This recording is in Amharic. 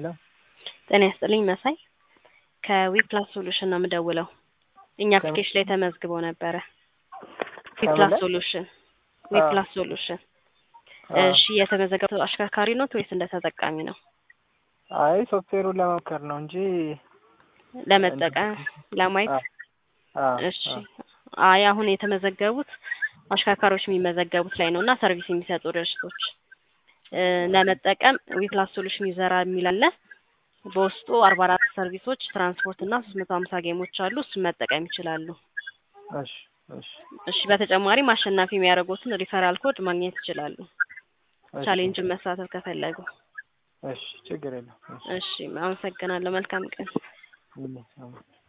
ሄሎ ጤና ይስጥልኝ መሳይ ከዊፕላስ ሶሉሽን ነው የምደውለው። እኛ አፕሊኬሽን ላይ ተመዝግበው ነበረ። ዊፕላስ ሶሉሽን ዊፕላስ ሶሉሽን። እሺ የተመዘገበው አሽከርካሪ ኖት ወይስ እንደ ተጠቃሚ ነው? አይ ሶፍትዌሩን ለመሞከር ነው እንጂ ለመጠቀም ለማየት። እሺ አይ አሁን የተመዘገቡት አሽከርካሪዎች የሚመዘገቡት ላይ ነው እና ሰርቪስ የሚሰጡ ድርጅቶች ለመጠቀም ዊፕላስ ሶሉሽን ይዘራ የሚል አለ። በውስጡ አርባ አራት ሰርቪሶች ትራንስፖርት እና ሶስት መቶ ሀምሳ ጌሞች አሉ። እሱን መጠቀም ይችላሉ። እሺ እሺ እሺ በተጨማሪም አሸናፊ የሚያደርጉትን ሪፈራል ኮድ ማግኘት ይችላሉ። ቻሌንጅን መሳተፍ ከፈለጉ። እሺ ችግር የለም። እሺ አመሰግናለሁ። መልካም ቀን። እሺ